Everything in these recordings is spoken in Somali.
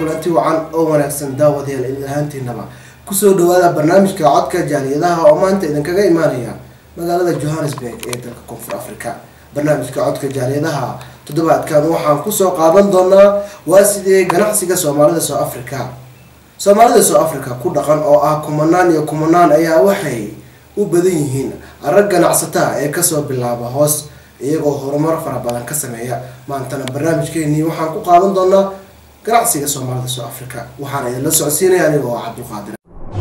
kulanti wacan oo wanaagsan daawadayaal idin ahaantiinaba kusoo dhawaada barnaamijka codka jaaliyadaha oo maanta idinkaga imaanaya magaalada johannesburg ee dalka koonfur africa barnaamijka codka jaaliyadaha toddobaadkan waxaan kusoo qaadan doonaa waa sidee ganacsiga soomaalida soo africa soomaalida soo africa ku dhaqan oo ah kumanaan iyo kumanaan ayaa waxay u badan yihiin arag ganacsataa ee kasoo bilaaba hoos iyagoo horumar fara badan ka sameeya maantana barnaamijkeenii waxaan ku qaadan doonaa ganacsiga soomaalida soo africa waxaana idinla socodsiinaya aniga oo cabdulqaadir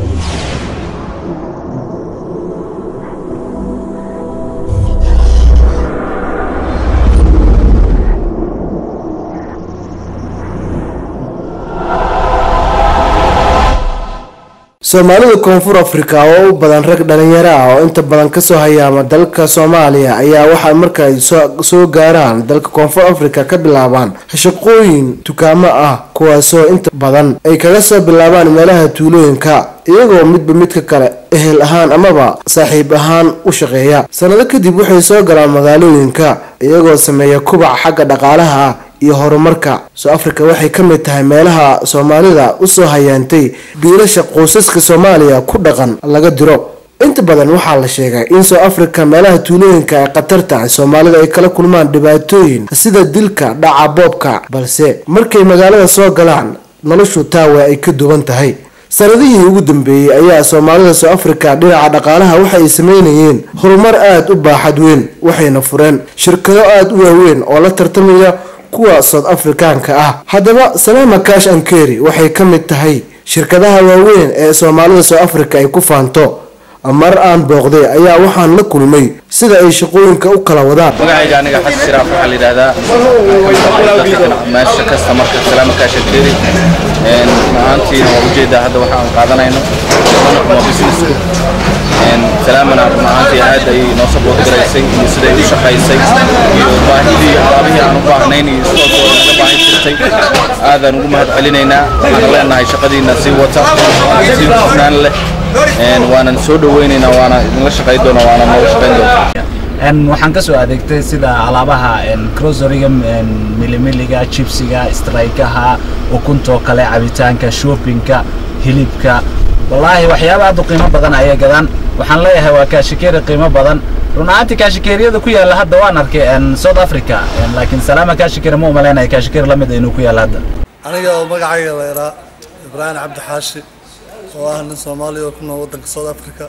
soomaalida koonfur africa oo u badan rag dhalinyaro ah oo inta badan kasoo hayaama dalka soomaaliya ayaa waxaa markaay soo gaaraan dalka koonfur africa ka bilaabaan shaqooyin dukaamo ah kuwaasoo inta badan ay kaga soo bilaabaan meelaha tuulooyinka iyagoo midba midka kale ehel ahaan amaba saaxiib ahaan u shaqeeya sanado kadib waxay soo galaan magaalooyinka iyagoo sameeya kubac xagga dhaqaalaha ah iyo horumarka soo africa waxay ka mid tahay meelaha soomaalida usoo hayaantay biilasha qoysaska soomaaliya ku dhaqan laga diro inta badan waxaa la sheegay in soo africa meelaha tuulooyinka ay khatar tahay soomaalida ay kala kulmaan dhibaatooyin sida dilka dhaca boobka balse markay magaalada soo galaan noloshu taawe ay ka duwan tahay sanadihii ugu dambeeyey ayaa soomaalida soo africa dhinaca dhaqaalaha waxa ay sameynayeen horumar aada u baaxad weyn waxayna fureen shirkado aada u waaweyn oo la tartamaya kuwa south africaanka ah haddaba salaama cash ankeri waxay ka mid tahay shirkadaha waaweyn ee soomaalida soo africa ay ku faanto mar aan booqday ayaa waxaan la kulmay sida ay shaqooyinka u kala wadaan magacayga aniga xasan shiraaf waxaa la yidhahdaa meesha kasta marka salaama cash ankeri ahaantiina waa ujeedaa hadda waxa aan qaadanayno waa businessku salaamana run ahaantii aad ay noo saboot garaysay iyo siday u shaqaysay iyo baahidii alaabihii aan u baahnayn iyo stookooda naga baahi jirtay aadaan ugu mahad celinaynaa waxaan leenahay shaqadiina sii wata sii hufnaan leh waanan soo dhaweynaynaa waana idinla shaqay doona waana nooga shaqayn doona waxaan kasoo adeegtay sida alaabaha crosoriga milimiliga jibsiga straykaha ukuntoo kale cabitaanka shoppingka hilibka wallaahi waxyaaba aad u qiimo badan ayay gadaan waxaan leeyahay waa kaashikeeri qiimo badan run ahaantii kaashikeeriyada ku yaalla hadda waan arkay south africa laakiin salaama kaashikeeri ma umalaynaya kaashikeeri la mid inuu ku yaalla hadda aniga oo magacayga la yaraa ibraahim cabdi xaashi oo ah nin soomaaliya oo ku nool waddanka south africa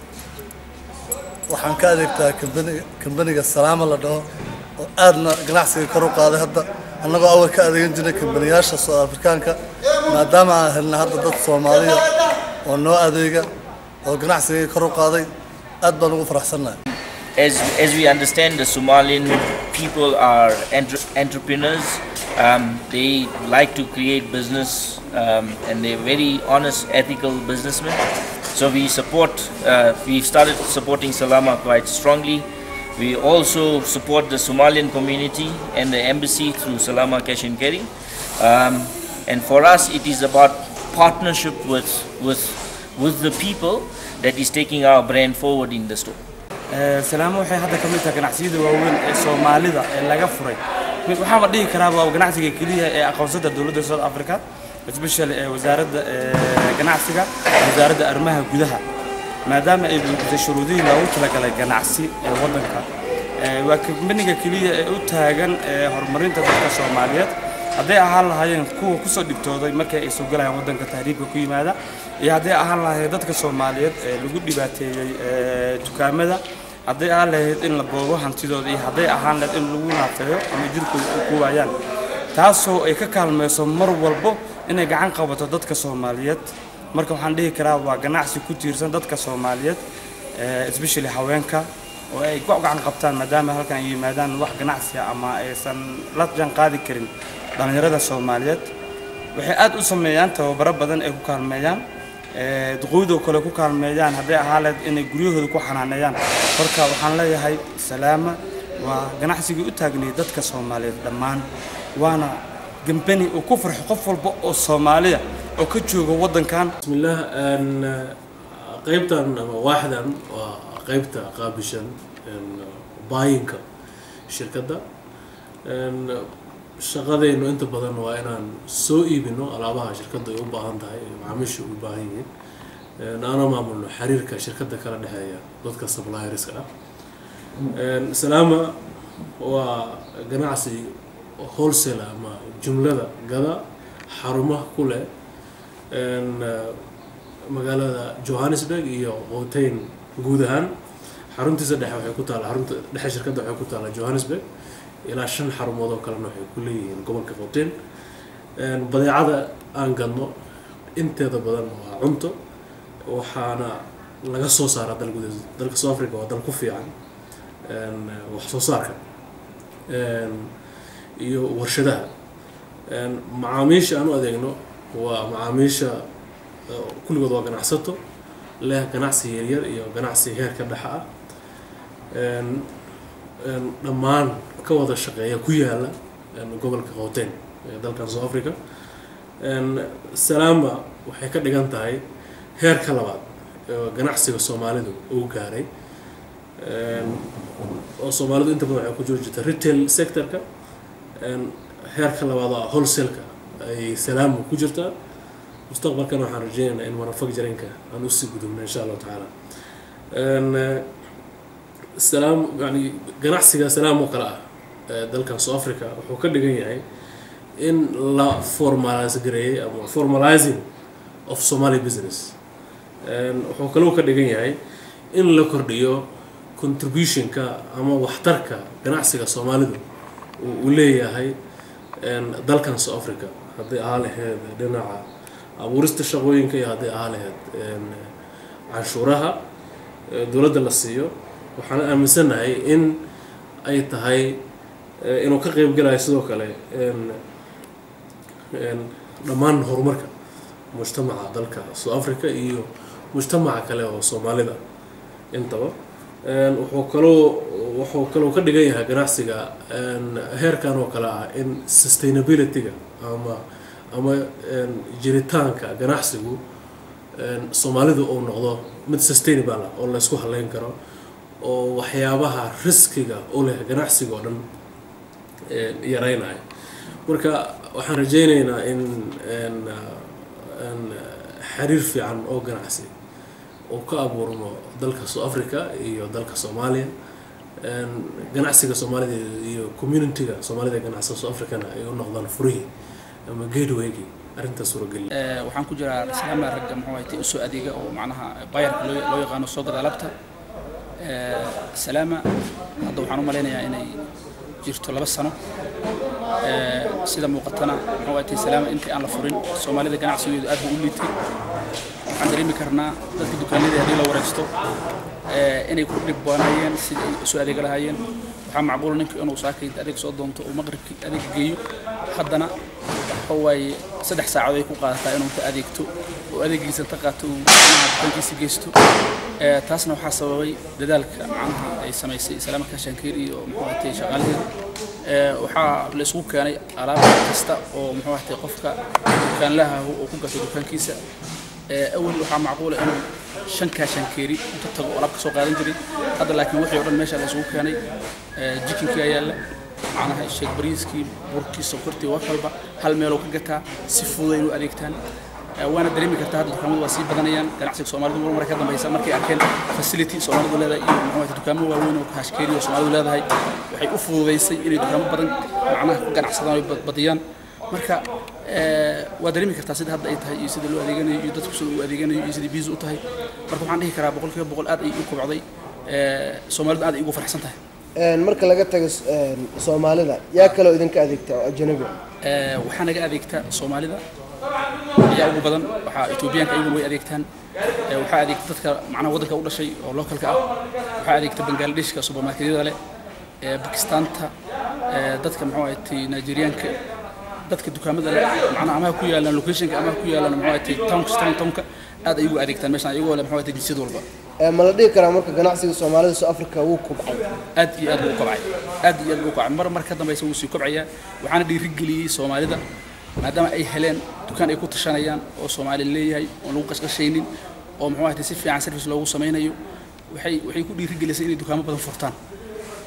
waxaan ka adeegtaa kambaniga kambaniga salaama la dhaho oo aadna ganacsiga kor u qaaday hadda annagoo awal ka adeegan jirnay kambaniyaasha south afrikaanka maadaama aan helna hadda dad soomaaliya oo noo adeega oo ganacsiga kor u qaaday aad baan ugu faraxsannahay As, as we understand, the Somalian people are entre entrepreneurs. Um, they like to create business um, and they're very honest, ethical businessmen. So we support, uh, we've started supporting Salama quite strongly. We also support the Somalian community and the embassy through Salama Cash and Carry. Um, and for us, it is about partnership with, with, with the people that is taking our brand forward in the store. salaamo waxay hadda ka mid tahay ganacsiyada waaweyn ee soomaalida ee laga furay waxaama dhihi karaa waa ganacsiga keliya ee aqoonsada dowladda south africa especially ee wasaaradda ganacsiga wasaaradda arrimaha gudaha maadaama ay buuxisay shuruudihii loogu talagalay ganacsi ee waddanka waa kambaniga keliya ee u taagan horumarinta dadka soomaaliyeed hadday ahaan lahaayeen kuwa kusoo dhibtooday markay ay soo galayaan waddanka tahriibka ku yimaada iyo hadday ahaan lahaayeen dadka soomaaliyeed ee lagu dhibaateeyey dukaamada hadday ahaan lahayd in la boobo hantidooda iyo hadday ahaan lahayd in lagu naafeeyo ama jirkooda u ku waayaan taasoo ay ka kaalmayso mar walbo inay gacan qabato dadka soomaaliyeed marka waxaan dhihi karaa waa ganacsi ku tiirsan dadka soomaaliyeed especially haweenka oo ay ku gacan qabtaan maadaama halkan ay yimaadaan wax ganacsiya ama aysan la jaan qaadi karin dhallinyarada soomaaliyeed waxay aad u sameeyaan tababaro badan ay ku kaalmeeyaan duqoydoo kale ku kaalmeeyaan hadday ahaan lahayd inay guryahooda ku xanaaneeyaan marka waxaan leeyahay salaama waa ganacsigii u taagnay dadka soomaaliyeed dhammaan waana gambani uu ku farxo qof walba oo soomaaliya oo ka jooga waddankan bismillaah qaybtan ama waaxdan waa qaybta qaabishan baayinka shirkadda shaqadaynu inta badan waa inaan soo iibino alaabaha shirkadda ay u baahan tahay ee macaamiisha u baahan yihiin Een, aana maamulno xiriirka shirkadda kala dhexeeya dadka supplierska ah Een, salaama waa ganacsi wholesale ama jumlada gada xarumaha ku leh een, eh, magaalada johannesburg iyo qoteyn guud ahaan xaruntiisa dhexe waxay ku taalla xarunta dhexe shirkadda waxay ku taalla johannesburg ilaa shan xarumood oo kalena waxay ku leeyihiin gobolka qoteyn Een, badeecada aan gadno inteeda badan waa cunto waxaana laga soo saaraa dal gudaheeda dalka south africa waa dal ku fiican een, wax soo saarka een, iyo warshadaha Een, macaamiisha aan u adeegno waa macaamiisha eh, kulligood waa ganacsato leh ganacsi yaryar iyo ganacsi heerka dhexa ah Een, een, dhammaan ka wada shaqeeya ku yaala een, gobolka qoteen ee dalkan south africa Een, salaama waxay ka dhigan tahay heerka labaad ee ganacsiga soomaalidu uu gaaray Een, oo soomaalidu inta badan waxay ku jiri jirta retail sectorka Een, heerka labaad oo ah wholesale-ka ay salaamu ku jirtaa mustaqbalkana waxaan rajeynaynaa in manufacturingka aan usii gudubno insha allahu tacaala Een, eh, salaam yani ganacsiga salaam oo kale ah ee dalkan south africa wuxuu ka dhigan yahay in la formalise gareeyay ama formalizing of somali business Een, wuxuu kaloo ka dhigan yahay in la kordhiyo contributionka ama waxtarka ganacsiga soomaalidu uu u leeyahay een, dalkan south africa hadday ahaa lahayd dhinaca abuurista shaqooyinka iyo hadday ahaa lahayd een, canshuuraha ee dowladda la siiyo waxaan aaminsanahay in ay tahay eh, inuu ka qeybgalayo sidoo kale een, een, dhammaan horumarka mujtamaca dalka south africa iyo mujtamaca kale oo soomaalida intaba Een, wuxuu kaloo wuxuu kaloo ka dhigan yahay ganacsiga een, heerkan oo kale ah in sustainability-ga ama ama een, jiritaanka ganacsigu een, soomaalidu uu noqdo mid sustainable ah oo la isku haleyn karo oo waxyaabaha riskiga u leh ganacsiga oo dhan een, yareynaya marka waxaan rajeyneynaa in een, een, xiriir fiican oo ganacsi uu ka abuurmo dalka south africa iyo dalka soomaaliya Een, ganacsiga soomaalida iyo community-ga soomaalida ee ganacsiga south africana ay u noqdaan furihii ama gateway-gii arrintaas suurageliya Ee, waxaan ku jiraa salaama ragga muxuu ahayd usoo adeega oo macnaha bayarka loo loo yaqaano soo gada alabta Ee, salaama hadda waxaan u malaynayaa inay jirto laba sano Ee, sida muuqatana muxuu ahayd salaama intii aan la furin soomaalida ganacsigeedu aad buu u liitay waxaan dareemi karnaa dadka dukaanada haddii la wareegsto ee, inay ku dhibbanayeen sidii ay usoo adeega lahaayeen waxaa macquul ninka inuu saakay adeeg soo doonto uu maqribkii adeeg geeyo haddana waxa waaye saddex saacadood ay ku qaadataa inuu ka adeegto oo adeegiisa inta qaato uu macnaha dukaankiisa geysto Ee, taasna waxaa sababay dadaalka macnaha ay samaysay salaama kashankiir iyo muxuu ahatay shaqaalaheeda Ee, waxaa la isugu keenay alaab kasta oo muxuu ahatay qofka dukaanlaha uu ku gato dukaankiisa Ee, awal waxaa macquula inuu shan kaashankeeri inta tago oo alaab ka soo qaadan jiray hadda laakiin wixii oo dhan meesha la isugu keenay Ee, jikinkii ayaa yaalla macnaha sheeg bariiskii burkii sokortii wax walba hal meeloo ka gataa si fudud ay u adeegtaan Ee, waana dareemi kartaa hadda dukaamadu waa sii badanayaan ganacsiga soomaalidu mar mar ka dambeysa markay arkeen facility soomaalidu leedahay iyo muxuu ahayd dukaamo waaweyn oo kaashkeeri oo soomaalidu leedahay waxay u fududeysay inay dukaamo badan macnaha ku ganacsadaan oo bad- badiyaan marka ee, waa dareemi kartaa sida hadda ay tahay iyo sida loo adeeganayo iyo dadku sida uu adeeganayo iyo sida biisu u tahay marka waxaan dhihi karaa boqolkiiba boqol aad ay u kobcday Ee, soomaalidu aad ay ugu faraxsan tahay Een, marka laga tago een, soomaalida yaa kaloo idinka adeegta oo ajanabi ah? Ee, waxaa naga adeegta soomaalida ayaa ugu badan waxaa etoobiyaanka iyaguna way adeegtaan Ee, waxaa adeegta dadka macnaha waddanka u dhashay oo localka ah waxaa adeegta bangaaladeshka supermarketyada leh ee bakistaanta ee, dadka muxuu ahayd nigeriyaanka dadka dukaamada leh macnaha amaha ku yaalaan locationka amaha ku yaalaan muxuu ahayd townka town townka aad ay ugu adeegtaan meeshaan iyagoo leh muxuu ahayd jinsiyad walba Ee, ma la dhihi karaa marka ganacsiga soomaalida South Africa wuu kobcay aad iyo aad buu u kobcay aad iyo aad buu u kobcay mar mar ka dambeysa wuu sii kobcayaa waxaana dhiirigeliyey soomaalida maadaama ay heleen dukaan ay ku tashanayaan oo soomaali leeyahay oon lagu qashqashaynin oo muxuu ahayd si fiican service loogu samaynayo waxay waxay ku dhiirigelisay inay dukaamo badan furtaan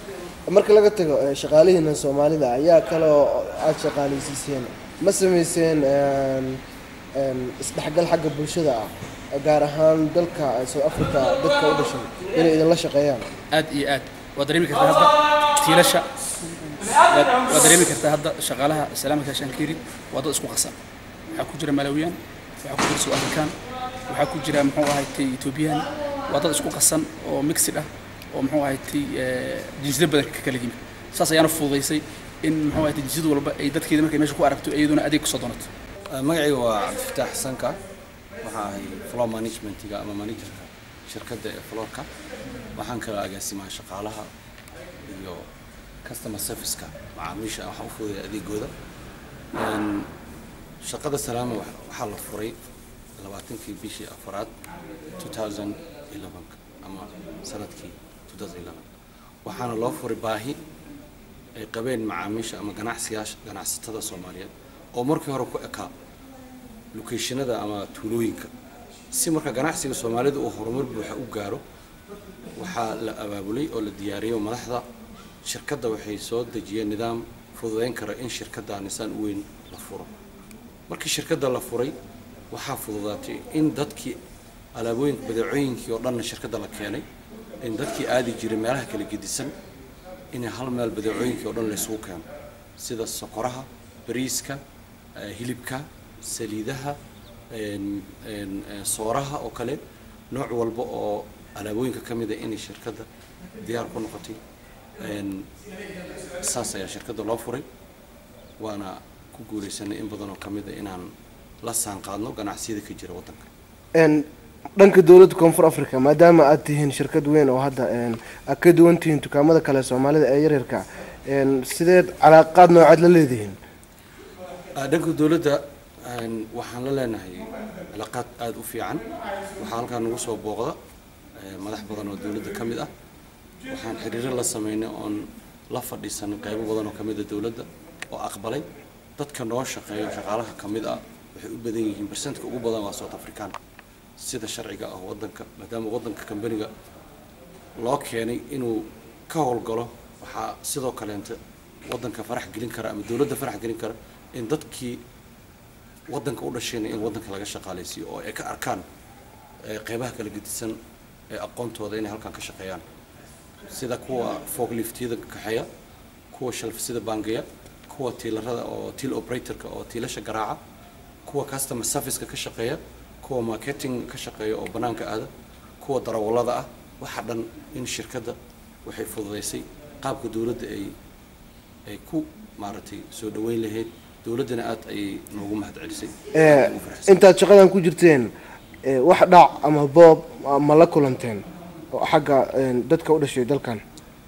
marka laga tago eh, shaqaalihiina soomaalida ayaa kale oo aada shaqaaleysiiseen ma sameyseen een, een, isdhexgal xagga bulshada ah gaar ahaan dalka eh, south africa dadka u dhashay inay idinla shaqeeyaan aad iyo aad waad dareemi kartaa hadda tiilasha waad waad dareemi kartaa hadda shaqaalaha salaamka shankiri waa dad isku qasan waxaa ku jira malawiyaan waxaa ku jira south african waxaa ku jira muxuu ahaaytay ethoobiyan waa dad isku qasan oo mixid ah oo muxuu ahaaytay jinsiyada badan ka kala yimid saas ayaana fududaysay in muxuu ahaaytay jinsiyad walba ay dadkeeda markay meesha ku aragto iyaduna adeeg kusoo doonato magacayga waa cabdifataax xasanka waxaa ahay floor managementiga ama managerka shirkadda ee floorka waxaan kala agaasimaa shaqaalaha iyo customer serviceka macaamiisha waxaan u fududay adeegooda Een, shaqada salaama wax- waxaa la furay labaatankii bishii afaraad 2011 ama sanadkii 2011 waxaana loo furay baahi ay qabeen macaamiisha ama ganacsiyaasha ganacsatada soomaaliyeed oo markii hore ku ekaa lokeeshinada ama tuulooyinka si marka ganacsiga soomaalida uu horumar buuxa u gaaro waxaa la abaabulay oo la diyaariyay madaxda shirkadda waxay soo dejiyeen nidaam fududeyn kara in shirkadda nisaan u weyn la furo markii shirkadda la furay waxaa fududaatay in dadkii alaabooyinka badeecooyinkii oo dhanna shirkadda la keenay in dadkii aadi jiray meelaha kala gedisan in hal meel badeecooyinkii oo dhan la isugu keeno sida sokoraha bariiska eh, hilibka saliidaha een- een, eh, sooraha oo kale nooc walba oo alaabooyinka ka mid a inay shirkadda diyaar ku noqotay Een, saas ayaa shirkadda loo furay waana ku guuleysanay in badan oo ka mid a inaan la saanqaadno ganacsiyada ka jira waddanka Een, dhanka dowladda koonfur africa maadaama aad tihiin shirkad weyn oo hadda een, aad ka duwan tihiin dukaamada kale soomaalida ee yaryarka een, sideed calaaqaad noocaad la leedihiin Ah, dhanka dowladda een, waxaan la leenahay cilaaqaad aada u fiican waxaa halkaa nagu soo booqda eh, madax badan oo dowladda ka mid ah waxaan xiriiro la sameynay oon la fadhiisanay qaybo badan oo ka mid a dowladda oo aqbalay dadka noo shaqeeyo shaqaalaha ka mid ah waxay u badan yihiin barsentka ugu badan waa south african sida sharciga ah waddanka maadaama waddanka kambaniga loo keenay inuu ka howlgalo waxaa sidoo kaleenta waddanka farax gelin kara ama dowladda farax gelin kara in dadkii waddanka u dhashayna in waddanka laga shaqaaleysiiyo oo ay ka arkaan eh, qeybaha kala gedisan ee aqoontooda inay halkan ka shaqeeyaan sida kuwa forkliftyada kaxeeya kuwa shalfisada baangaya kuwa tiilarada oo tiil operatorka oo tiilasha garaaca kuwa customer serviceka ka shaqeeya kuwa marketing ka shaqeeya oo banaanka aada kuwa darawallada ah waxa dhan in shirkadda waxay fududeysay qaabka dowladda ay ay ku maaragtay soo dhaweyn lahayd dowladdana aad ayay noogu mahadcelisay Ee, Ugu faraxsan. intaad shaqadan ku jirteen ee, wax dhac ama boob ma la kulanteen oo xagga een, dadka u dhashay dalkan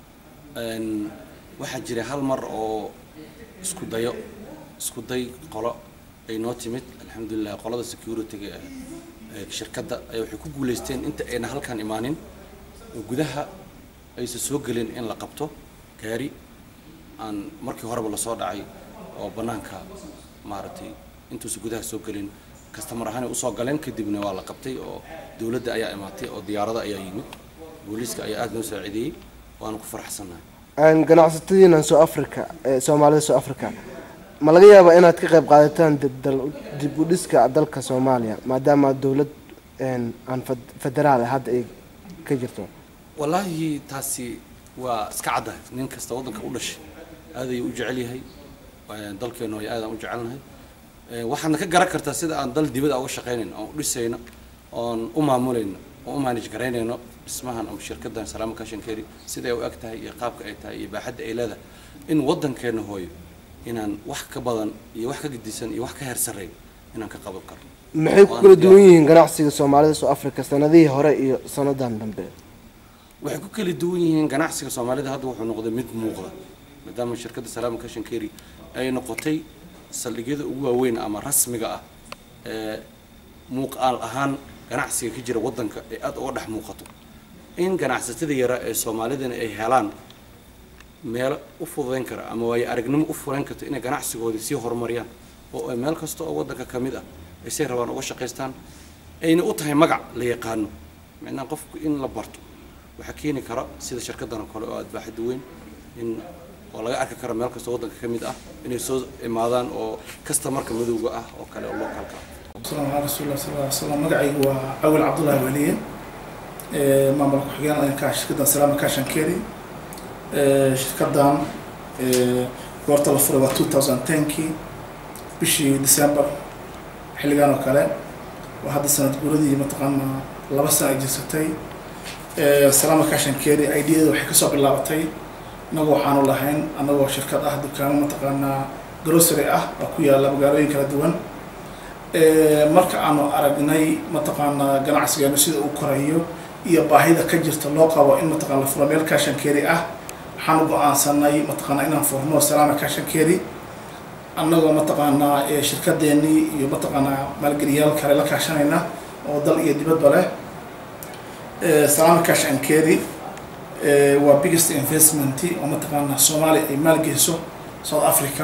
Een, waxaa jira hal mar oo isku dayo isku day qolo ay noo timid alxamdulilah qolada securityga ee ee shirkadda ay waxay ku guuleysteen inta ayna halkan imaanin oo gudaha aysan soo gelin in la qabto gaari aan markii horeba lasoo dhacay oo bannaanka maaragtay intuusan gudaha soo gelin kastamar ahaan ay usoo galeen kadibna waa la qabtay oo dowladda ayaa imaatay oo diyaarada ayaa yimid booliiska ayaa aada noo saacideeyey waana ku faraxsannahay Een, ganacsatadiina soo africa ee soomaalida soo africa ma laga yaabaa inaad ka qayb qaadataan dib dal- dib u dhiska dalka soomaaliya maadaama dowlad een, aan fed- federaal ah hadda ay ka jirto wallaahi taasi waa iska caddahay nin kasta waddanka u dhashay aad ayuu u jecel yahay Waa dalkeenu ay aadaan u jecelnahay Eh, waxaadna ka garan kartaa sida aan dal dibada uga shaqaynayno oon u dhisayno oon u maamulayno oon u manage garaynayno dhismahan ama shirkaddan salaama kashankeri siday u eg tahay iyo qaabka ay tahay iyo baaxadda ay leedahay in waddankeena hooyo inaan wax ka badan iyo wax ka gedisan iyo wax ka heer sarreeyo inaan ka qaban karno maxay ku kala duwan yihiin ganacsiga soomaalida soo africa sanadihii hore iyo sanadan dambe waxay ku kala duwan yihiin ganacsiga soomaalida hadda wuxuu noqday mid muuqda maadaama shirkadda salaama kashankeri ay noqotay saldhigyada ugu waaweyn ama rasmiga ah ee muuqaal ahaan ganacsiga ka jira waddanka ee aada uga dhex muuqato in ganacsatada yara ee soomaalidana ay helaan meelo u fududayn kara ama waayo aragnimo u fudayn karta inay ganacsigoodii sii horumariyaan oo ay meel kasta oo waddanka ka mid ah ay say rabaan uga shaqaystaan ayna u tahay magac la yaqaano macnaha qofku in la barto waxaa keeni kara sida shirkaddan oo kale oo aad baaxadda weyn in oo laga arki karo meel kasta waddanka ka mid ah inay soo imaadaan oo kastamarka madowga ah oo kale oo localka السلام على رسول الله صلى الله عليه وسلم مقعي هو أول عبد الله ولي مامل كحجان أنا كاش كده سلام كاشن كيري شركة دام قرط الفروا 2010 كي بشي ديسمبر حلقان وكلا وهذا السنة قردي متقنا لبسنا أجلستي سلام كاشن كيري أيديا وحكي صوب اللعبتي نجو حانو لهين أنا شركة أحد كان متقنا جروسري أه أكويا لبقارين كلا دوان marka aanu aragnay mataqaanaa ganacsigeenu sida uu korayo iyo baahida ka jirta loo qabo in mataqana la furo meel kashankeeri ah waxaanu go-aansanay mataqaanaa inaan furno salaama kashankeeri annagoo mataqaanaa shirkadeenii iyo mataqaanaa maalgeliyaal kale la kaashanayna oo dal iyo dibadba leh salaama kashankeeri waa biggest investment oo mataqaanaa soomaaliya ay maalgeliso south africa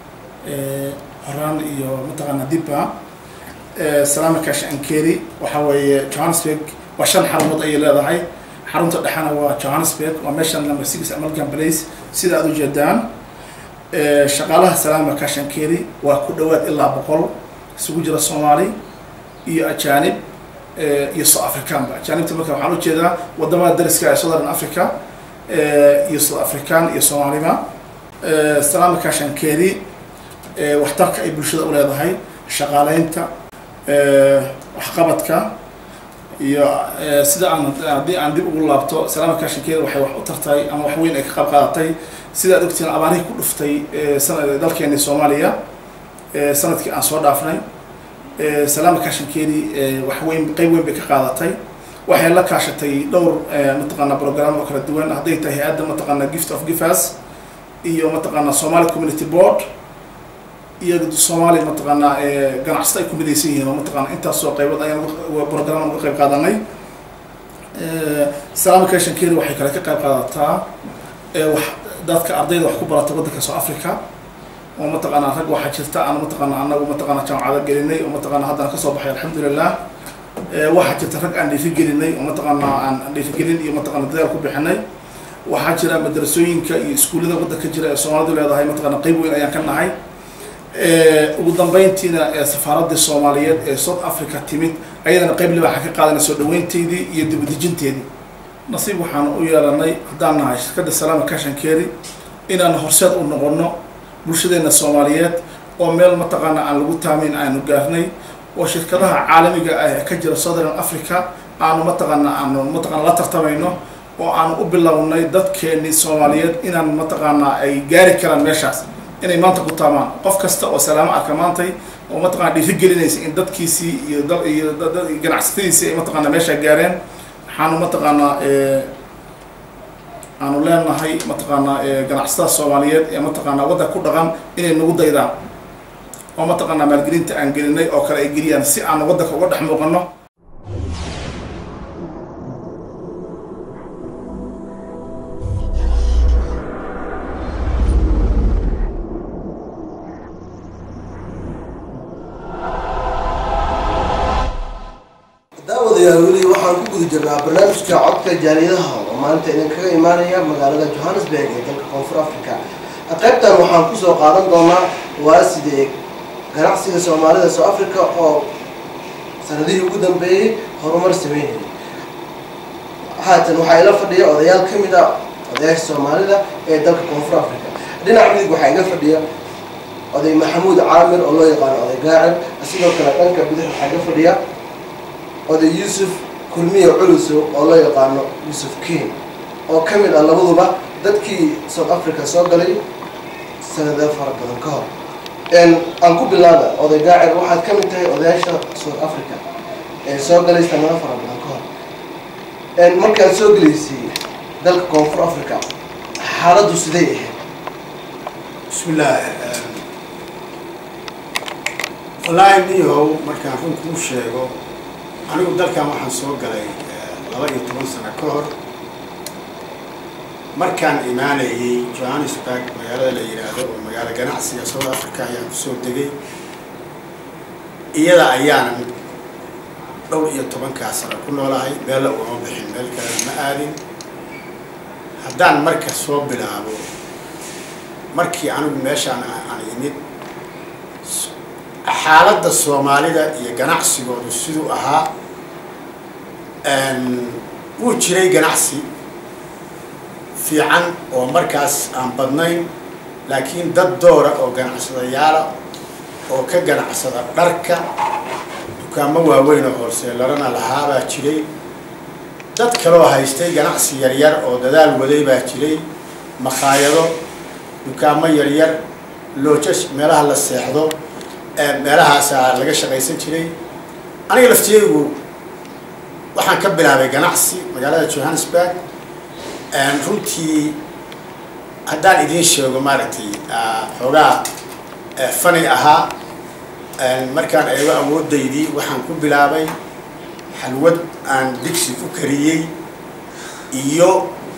horaan iyo mataqaanaa dibba salaama kash ankeri waxa weeye johannesburg waa shan xarumood ayay leedahay xarunta dhexena waa johannesburg waa meeshan number six american place sida aad ujeedaan shaqaalaha salaama kash ankeri waa ku dhawaad ilaa boqol isugu jira soomaali iyo ajaanib iyo south africanba ajaanibta marka waxaan ujeedaa wadamada dariska ee southern africa iyo south african iyo soomaaliba salaama kash ankeri waxtarka ay bulshada u leedahay shaqaaleynta waxqabadka iyo sida aan haddii aan dib ugu laabto salaama kashinkeeda waxay wax u tartay ama wax weyn ay ka qayb qaadatay sida ad ogtiin abaarihii ku dhuftay dalkeeni soomaaliya sanadkii aan soo dhaafnay salaama kashinkeedii wax weyn qeyb weyn bay ka qaadatay waxay la kaashatay dhowr mataqaana program oo kala duwan hadday tahay hay-adda mataqaana gift of givers iyo mataqaana somali community board iyo soomaaliya mataqaanaa ganacsata ay ku midaysan yihiin oo mataqaana intaasoo qaybood ayaan program uga qayb qaadanay salaama kashankeeri waxay kale ka qayb qaadataa wax dadka ardayda wax ku barata waddanka south africa oo mataqaanaa rag waxaa jirta aan mataqaana anagu mataqaana jaamacada gelinay oo mataqaana haddana kasoo baxay alxamdulilah waxaa jirta rag aan dhiirigelinay oo mataqaana aan dhiirigelin iyo mataqaana dadaal ku bixinay waxaa jira madrasooyinka iyo iskuullada waddanka jira ee soomaalidu leedahay mataqaana qayb weyn ayaan ka nahay ugu dambeyntiina safaaradii soomaaliyeed ee south africa timid ayadana qayb libaaxa ka qaadanay soo dhaweynteydii iyo dibudejinteedii nasiib waxaan u yeelanay haddaan nahay shirkadda salaama kashankeeri inaan horseed u noqono bulshadeena soomaaliyeed oo meel mataqaana aan lagu taamayn aanu gaarnay oo shirkadaha caalamiga ah ee ka jira southern africa aanu mataqaana aanu mataqaana la tartamayno oo aanu u bilownay dadkeenii soomaaliyeed inaan mataqaana ay gaari karaan meeshaas inay maanta ku taamaan qof kasta oo salaamo arka maantay oo mataqana dhiirigelinaysa in dadkiisii iyo dal iyo ganacsatadiisii ay mataqaana meesha gaareen waxaanu mataqaanaa aanu leenahay mataqaanaa ganacsatada soomaaliyeed ee mataqaanaa waddanka ku dhaqan inay nagu daydaan oo mataqaanaa maalgelinta aan gelinay oo kale ay geliyaan si aan waddanka uga dhex muuqano daawadayaal weli waxaan ku guda jirnaa barnaamijka codka jaaliyadaha oo maanta idinkaga imaanaya magaalada johannesburg ee dalka koonfur africa qaybtan waxaan kusoo qaadan doonaa waa sidee ganacsiga soomaalida south africa oo sanadihii ugu dambeeyey horumar sameynayay haatan waxaa ila fadhiya odayaal ka mid ah odayaasha soomaalida ee dalka koonfur africa dhinaca midig waxaa iga fadhiya oday maxamuud caamir oo loo yaqaano oday gaacib sidoo kale dhanka bidix waxaa iga fadhiya oday yuusuf kulmiya culuso oo loo yaqaano yuusuf ken oo ka mid ah labaduba dadkii south africa soo galay sanado fara badan ka hor aan ku bilaaba oday gaacir waxaad ka mid tahay odayaasha south africa ee soo galay sanado fara badan ka hor markaad soo gelaysay dalka koonfur africa xaaladdu siday ahayd بسم الله والله niyahow markaan run kuu sheego anigu dalkan waxaan soo galay laba iyo toban sano ka hor markaan imaanayay johannesburg magaalada la yidhaahdo oo magaalo ganacsiga south africa ayaan kusoo degay iyada ayaana dhowr iyo tobankaa sano ku noolahay meella ugama bixin meel kalena ma aadin haddaan marka soo bilaabo markii anigu meeshaan aan imid xaaladda soomaalida iyo ganacsigoodu siduu ahaa wuu jiray ganacsi fiican oo markaas aan badnayn laakiin dad doora oo ganacsadayaala oo ka ganacsada dharka dukaamo waaweyn oo hoolseelarana lahaabaa jiray dad kaloo haystay ganacsi yaryar oo dadaal waday baa jiray makhaayado dukaamo yaryar loojas meelaha la seexdo meelahaasaa laga shaqaysan jiray aniga laftiyaygu waxaan ka bilaabay ganacsi magaalada johannesburg runtii haddaan idiin sheego maaragtay xoogaa fani ahaa markaan eego awoodaydii waxaan ku bilaabay xalwad aan digsi ku kariyey iyo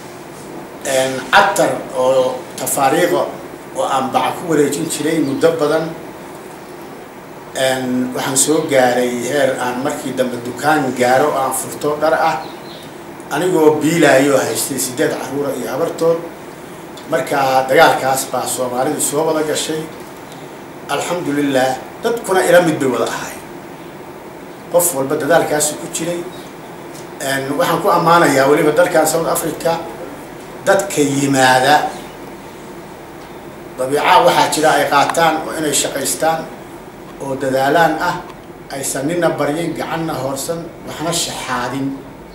catar oo tafaariiqa oo aan baca ku wareejin jiray muddo badan waxaan soo gaaray heer aan markii dambe dukaan gaaro oo aan furto dhar ah anigoo biilaayo haystay sideed caruura iyo habartood markaa dagaalkaas baa soomaalidu soo wada gashay alxamdulilah dadkuna ila mid bay wada ahay qof walba dadaalkaasi ku jiray waxaan ku ammaanayaa weliba dalkan south africa dadka yimaada dabiica waxaa jira ay qaataan oo inay shaqaystaan oo dadaalaan ah aysan nina baryin gacanna hoorsan waxna shaxaadin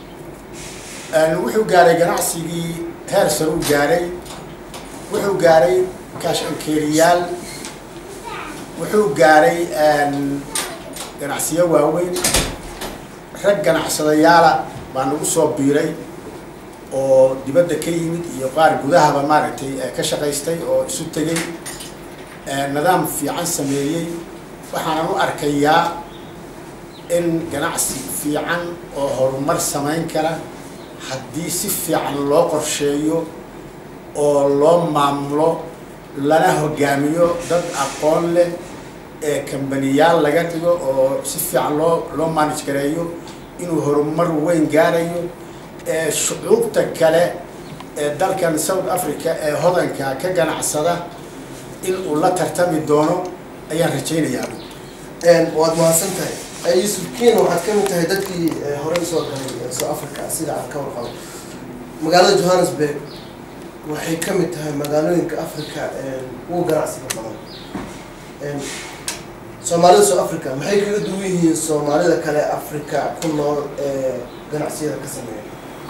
wuxuu gaaray ganacsigii heer sare u gaaray wuxuu gaaray kaashankeeriyaal wuxuu gaaray ganacsiyo waaweyn rag ganacsadayaala baa nagu soo biiray oo dibadda ka yimid iyo qaar gudahaba maaragtay ka shaqaystay oo isu tegay nidaam fiican sameeyey waxaanan u arkayaa in ganacsi fiican oo horumar samayn kara haddii si fiican loo qorsheeyo oo loo maamulo lana hogaamiyo dad aqoon leh ee kambaniyaal laga dhigo oo si fiican loo loo manage gareeyo inuu horumar weyn gaarayo ee shucuubta kale ee dalkan south africa ee hodanka ka ganacsada in uu la tartami doono ayaan rajaynayaa waad mahadsan tahay yuusuf kiin waxaad ka mid tahay dadkii horey usoo galay south africa sida aad ka warqabo magaalada johannesburg waxay ka mid tahay magaalooyinka africa ugu ganacsiga badan soomaalida south africa maxay kaga duwan yihiin soomaalida kale africa ku nool ee ganacsiyada ka sameeya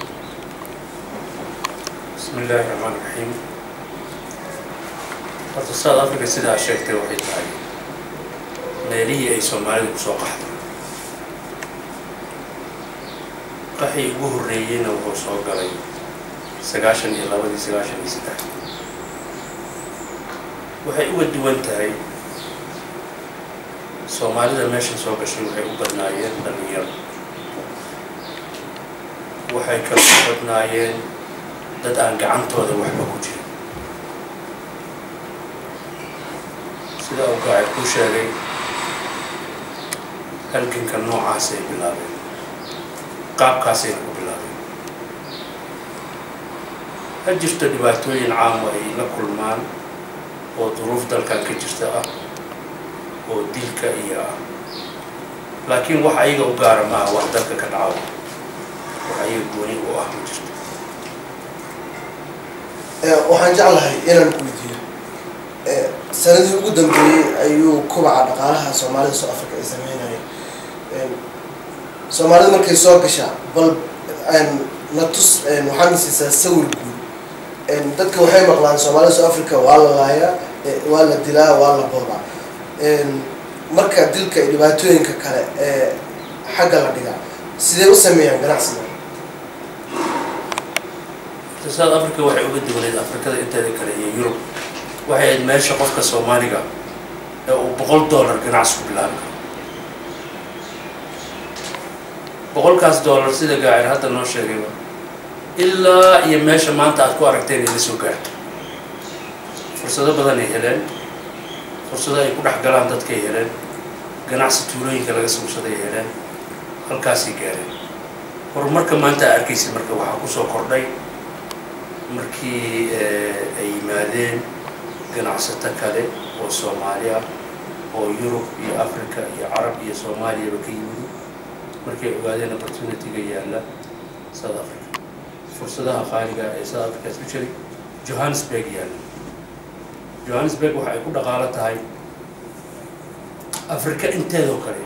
بسم الله الرحمن الرحيم horta south africa sidaa sheegtay waxay tahay meelihii ay soomaalidu kusoo qaxday qaxii ugu horreeyeyna wuxuu soo galay sagaashan iyo labadii sagaashan iyo saddex waxay uga duwan tahay soomaalida meeshan soo gashay waxay u badnaayeen dhalinyaro waxay kala u badnaayeen dad aan gacantooda waxba ku jirin sida uu gaacid ku sheegay halganka noocaasay bilaabeen qaabkaasayna ku bilaabeen ha jirto dhibaatooyin caamo ay la kulmaan oo duruuf dalkan ka jirta ah oo dilka iyo ah laakiin wax ayaga u gaara maaha wax dalka ka dhaco wax ayaga gooni u ah ma jirto waxaan jeclahay inaan ku weydiiyo sanadii ugu dambeeyey ayuu kubaca dhaqaalaha soomaalida south africa ay sameynayeen soomaalida markay soo gashaa bal na tus waxaadna siisaa sawir guud dadka waxay maqlaan soomaalida south africa waa la laayaa waa la dilaa waa la boobaa marka dilka iyo dhibaatooyinka kale ee xagga la dhigaa sidee u sameeyaan ganacsiga south africa waxay uga duwaneed afrikada inteeda kale iyo yurub waxay ahayd meesha qofka soomaaliga ee uu boqol dollar ganacsi ku bilaabi karo boqolkaas dollar sida gaacir hadda noo sheegayba ilaa iyo meesha maanta aad ku aragteen ay la soo gaarto fursado badan ay heleen fursado ay ku dhex galaan dadkay heleen ganacsi tuulooyinka laga sugshaday ay heleen halkaasay gaareen horumarka maanta a arkaysa marka waxaa kusoo kordhay markii ay yimaadeen ganacsato kale oo soomaali ah oo yurub iyo africa iyo carab iyo soomaaliyaba ka yimid markay ogaadeen opportunity-ga yaalla south africa fursadaha qaaliga ee south africa especially johannesburg yaalla johannesburg waxa ay ku dhaqaalo tahay africa inteedoo kale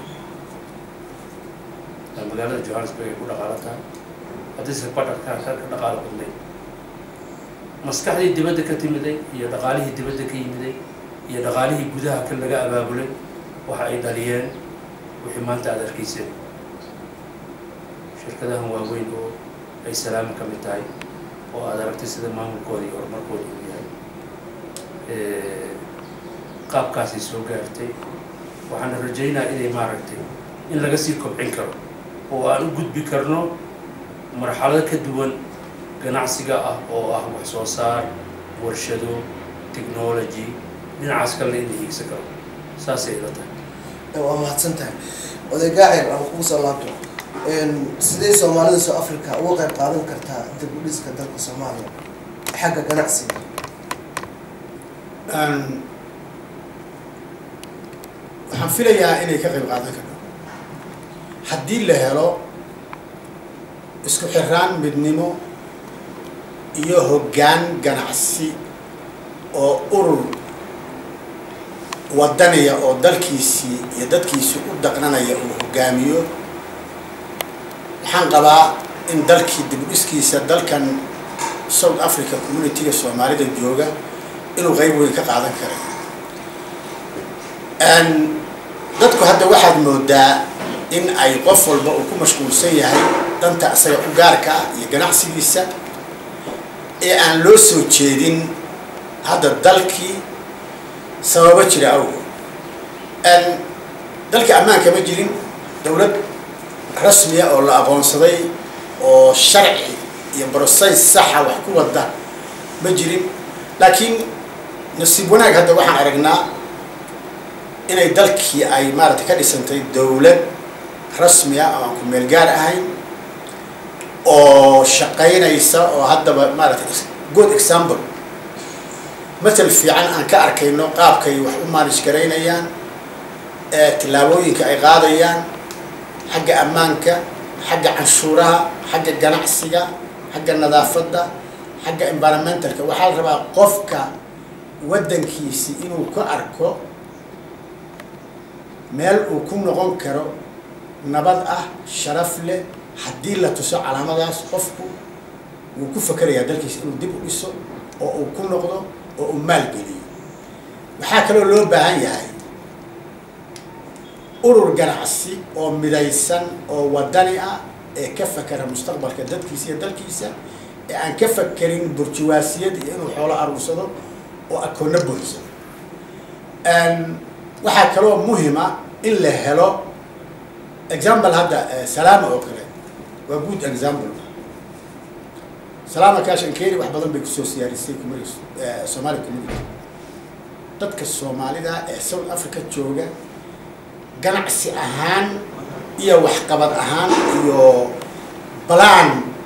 magaalada johannesburg ay ku dhaqaalo tahay haddayse badharka ka dhaqaalo badnayd maskaxdii dibadda ka timiday iyo dhaqaalihii dibadda ka yimiday iyo dhaqaalihii gudaha ka laga abaabulay waxa ay dhaliyeen wixii maanta aada arkayseen shirkadahan waaweyn oo ay salaama ka mid tahay oo aada aragtay sida maamulkooda iyo horumarkooda uu yahay qaabkaasay soo gaartay waxaana rajaynaa inay maaragtay in laga sii kobcin karo oo aan u gudbi karno marxalado ka duwan ganacsiga ah oo ah wax soo saar warshado technology dhinacaas kalena in la hiigsan karo saasay ila tahay waa mahadsan tahay oday gaacir aan kugu soo laabto sidee soomaalida soo africa uga qayb qaadan kartaa dib u dhiska dalka soomaaliya xagga ganacsiga waxaan filayaa inay ka qayb qaadan karto haddii la helo isku xiraan midnimo iyo hoggaan ganacsi oo urur wadanaya oo dalkiisii iyo dadkiisii u daqnanaya uu hogaamiyo waxaan qabaa in dalkii dib u dhiskiisa dalkan south africa communitiga soomaalida jooga inuu qayb weyn ka qaadan karay dadku hadda waxaad moodaa in ay qof walba uu ku mashquulsan yahay danta isaga u gaarka ah iyo ganacsigiisa ee aan loo soo jeedin hadda dalkii sababo jira awgood dalka ammaanka ma jirin dowlad rasmiya oo la aqoonsaday oo sharci iyo brocess saxa wax ku wada ma jirin laakiin nasiib wanaag hadda waxaan aragnaa inay dalkii ay maaragtay ka dhisantay dowlad rasmiya oo aan ku meel gaar ahayn oo shaqaynaysa oo haddaba maaragtay good example matal fiican aan ka arkayno qaabkay wax u maalish garaynayaan tillaabooyinka ay qaadayaan xagga ammaanka xagga canshuuraha xagga ganacsiga xagga nadaafadda xagga environmentalka waxaa la rabaa qofka waddankiisi inuu ka arko meel uu ku noqon karo nabad ah sharaf leh haddii la tuso calaamadaas qofku wuu ku fakerayaa dalkiisa inuu dib u dhiso oo uu ku noqdo oo uu maalgeliyo waxaa kaloo loo baahan yahay urur ganacsi oo midaysan oo wadani ah ee ka fakera mustaqbalka dadkiisa iyo dalkiisa ee aan ka fakerin burjuwaasiyad iyo inuu xoolo aruursado oo akoonna buuxsado waxaa kaloo muhima in la helo example hadda salaama oo kale waa good example salaama kaashankeri wax badan bay kusoo siyaarisay community somali community dadka soomaalida ee south africa jooga ganacsi ahaan iyo waxqabad ahaan iyo balaan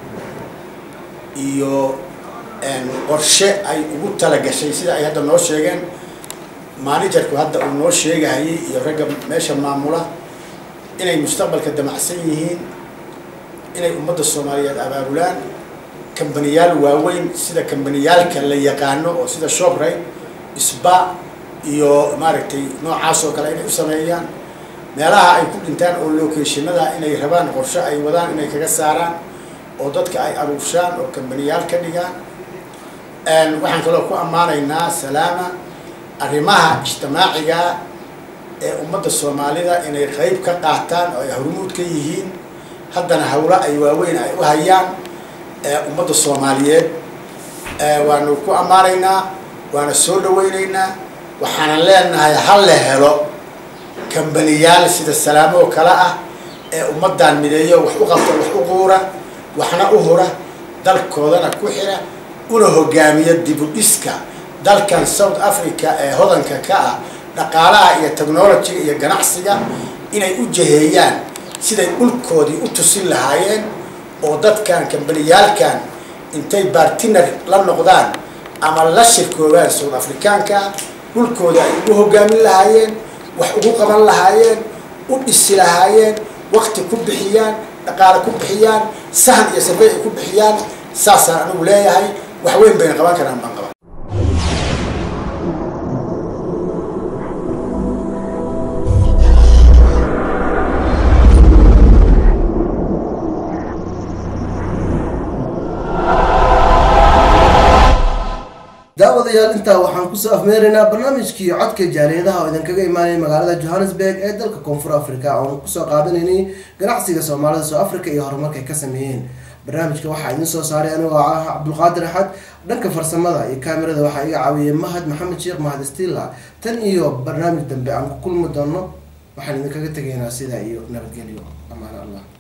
iyo qorshe ay ugu talagashay sida ay hadda noo sheegeen managerku hadda uu noo sheegahayay iyo ragga meesha maamula inay mustaqbalka damacsan yihiin inay ummadda soomaaliyeed abaabulaan kambaniyaal waaweyn sida kambaniyaalka la yaqaano oo sida shoprite sba iyo maaragtay noocaas oo kale inay u sameeyaan meelaha ay ku dhintaan oo locationada inay rabaan qorshe ay wadaan inay kaga saaraan oo dadka ay aruurshaan oo kambaniyaal ka dhigaan waxaan kaloo ku ammaanaynaa salaama arrimaha ijtimaaciga ee ummadda soomaalida inay qeyb ka qaataan oo ay hormuud ka yihiin haddana hawlo ay waaweyn ay u hayaan ummadda soomaaliyeed waanu ku ammaanaynaa waana soo dhaweynaynaa waxaanan leenahay ha la helo kambaniyaal sida salaamo oo kale ah ee ummaddan mideeyo wax u qabta wax u quura waxna u hura dalkoodana ku xira una hogaamiya dibudhiska dalkan south africa ee hodanka ka ah dhaqaalaha iyo technologiga iyo ganacsiga inay u jaheeyaan siday dhulkoodii u tusin lahaayeen oo dadkan kambaniyaalkan intay bartiner la noqdaan ama la shirkoobaan suud afrikaanka dhulkooda ay ugu hogaamin lahaayeen wax ugu qaban lahaayeen u dhisi lahaayeen waqti ku bixiyaan dhaqaale ku bixiyaan sahan iyo safay ay ku bixiyaan saasaan anigu leeyahay wax weyn bayna qaban karaan baan qaba daawadayaal intaa waxaan kusoo afmeeraynaa barnaamijkii codka jaaliyadaha oo idinkaga imaanaya magaalada johannesburg ee dalka koonfur africa oon kusoo qaadanaynay ganacsiga soomaalida soo africa iyo horumarka ay ka sameeyeen barnaamijka waxaa idin soo saaray anigoo ah cabdulqaadir axad dhanka farsamada iyo kaamirada waxaa iga caawiyay mahad maxamed sheekh mahad stila tan iyo barnaamij dambe aan ku kulmi doono waxaan idinkaga tegaynaa sidaa iyo nabadgelyo amaano allah